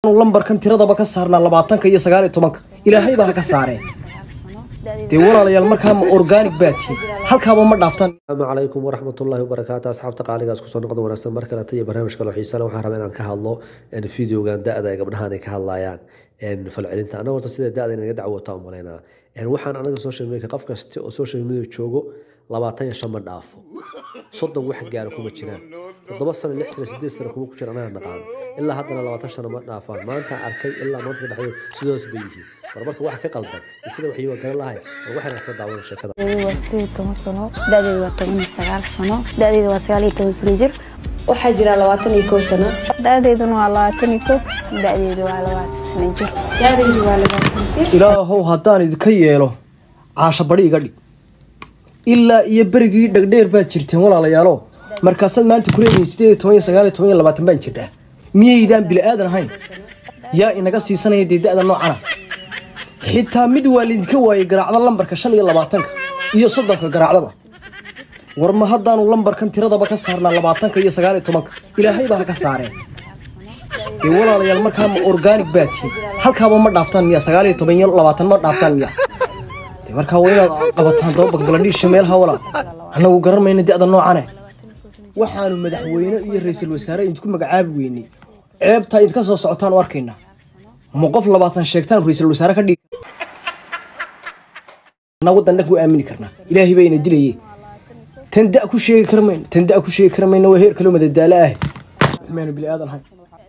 lambarkan tiradaba ka saarnaa labaatanka iyo sagaal iyo tobanka ilaahay baa ha ka saareen dee walaalayaal markaa ma organic baa tihin halkaaba ma dhaaftaan asalaamu calaykum waraxmatullaahi wabarakaatu asxaabta qaaligaas kusoo noqda wanaagsan mar kaleta iyo barnaamij kale oo xiisa leh waxaan rabaa inaan ka hadlo videogan da-da ay gabdhahan ay ka hadlayaan falcelinta annaga horta sida da-da inaga dacwota u malaynaa waxaan anaga social media qof kasta oo social media joogo labaatan iyo shan ma dhaafo soddon wax gaara kuma jiraan toddoba sano lix sano sideed sano kuma ku jira anaga naqaan ilaa haddana labaatan sano ma dhaafaan maanta arkay ilaa maanta ka dhexeeyo sidoos bay yihiin war marka waxa ka qaldan iyo sida waxay waa garan lahay war waxaan iska daawan sheekada Da'daydu waa sideed iyo toban sano da'daydu waa toban iyo sagaal sano da'daydu waa sagaal iyo toban sano jir waxaa jira labaatan iyo kow sano da'dayduna waa labaatan iyo kow da'daydu waa labaatan sano jir da'daydu waa labaatan jir ilaahow haddaan idinka yeelo caasha bari iga dhig ilaa iyo berigii dhegdheer baad jirteen walaalayaalo markaasaad maanta kuleedihiin sideed iyo toban iyo sagaal iyo toban iyo labaatan baan jirdhaa miyaydaan bili aadan ahayn yaa inaga siisanaya dee da-da noocana xitaa mid waa laydinka waayey garaacda lambarka shan iyo labaatanka iyo soddonka garaacdaba war ma haddaanu lambarkan tiradaba ka saarnaa labaatanka iyo sagaal iyo tobanka ilaahay baa ha ka saareen dee walaalayaal markaa ma organic baa tihin halkaaba ma dhaaftaan miya sagaal iyo toban iyo labaatan ma dhaaftaan miya dee markaa waa inaad qabataan daba bangladesha meelaha walaa annagu garan mayna da-da noocane waxaanu madaxweyne iyo ra-iisul wasaare idinku magacaabi weynay ceebtaa idinka soo socotaan u arkaynaa ma qof labaatan sheegtaan ra-iisul wasaare ka dhigi anaa waddan dhan ku aamini karnaa ilaahay baa ina dilaye tan da ku sheegi kar mayno tan da ku sheegi kar mayno waa heer kaloo madadaalo ah maynu bili aadan ahayn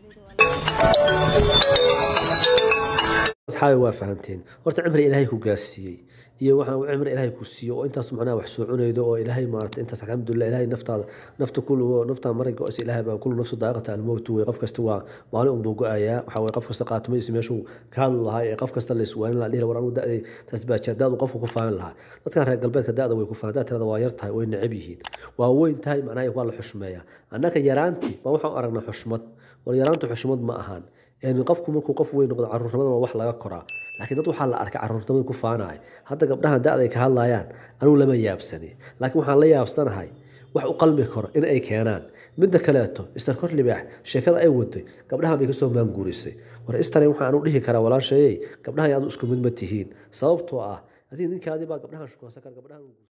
asxaabi waa fahanteen horta cimri ilaahay ku gaarsiiyey iyo waxaan uu cimri ilaahay ku siiyo oo intaas macnaha wax soo cunaydo oo ilaahay maarata intaas alxamdulilah ilaahay naftaada nafta kullugo naftaa maray go-aysa ilaahay baa kullu nafsu daaqata almowtu wey qof kasta waa maalin unbuu go-ayaa waxaa weye qof kasta qaatimaysi meeshuu ka hadli lahaa ee qof kasta la iswaanin lahaa dhihi war anigu da-day taas baa jira da-du qofku ku faanin lahaa dadkan reer galbeedka da-da way ku faanin da tirada waa yar tahay way necab yihiin waa weyn tahay macnaha waa la xushmeeyaa annaka yaraantii baa waxaan u aragnaa xushmad war yaraantu xushmad ma ahaan qofku markuu qof weyn noqdo caruurnimada waa wax laga koraa laakiin dad waxaa la arkay caruurnimada ku faanaya hadda gabdhahan da-day ka hadlayaan anugu lama yaabsani laakiin waxaan la yaabsanahay wax u qalmi karo in ay keenaan midda kaleeto istar kor libaax sheekada ay waday gabdhahan bay kasoo maanguurisay war istare waxaan u dhihi karaa walaasheeyey gabdhahan adu isku mid ma tihiin sababtoo ah adiga ninkaadii baa gabdhahan shukaansan kara gabdhahan